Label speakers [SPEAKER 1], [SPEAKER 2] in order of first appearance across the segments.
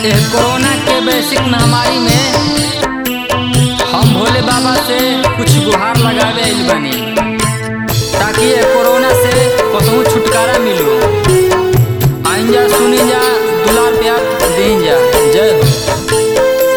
[SPEAKER 1] एह कोरोना के वैश्विक महामारी में हम भोले बाबा से कुछ गुहार लगावे आइल बानी ताकि ये कोरोना से कसहू छुटकारा मिलो आइन जा सुनी जा दुलार प्यार दें जा जय हो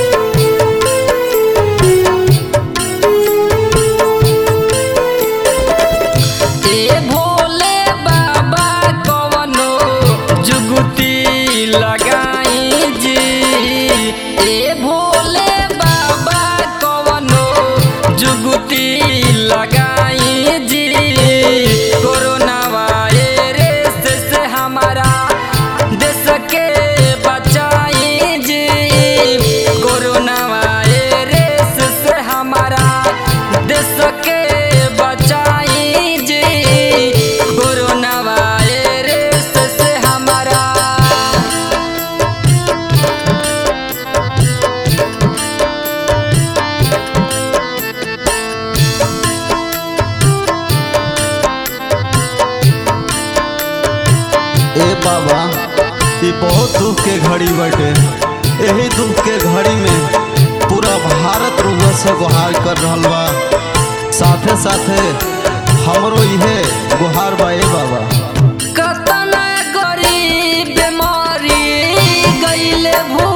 [SPEAKER 1] ए भोले बाबा कवनो जुगुती लगाई जी ए भोले बाबा कवनो जुगुती लगाई जी कोरोना वायरस से हमारा देश के बचाई जी कोरोना वायरस से हमारा देश के बचाई जी कोरोना वायरस से हमारा
[SPEAKER 2] ए बाबा ई बहुत दुख के घड़ी बटे यही दुख के घड़ी में पूरा भारत रुआ से गुहार कर रहल बा साथे साथे हमरो इहे गुहार बा ए बाबा
[SPEAKER 1] कतना गरीब बीमारी गईले भू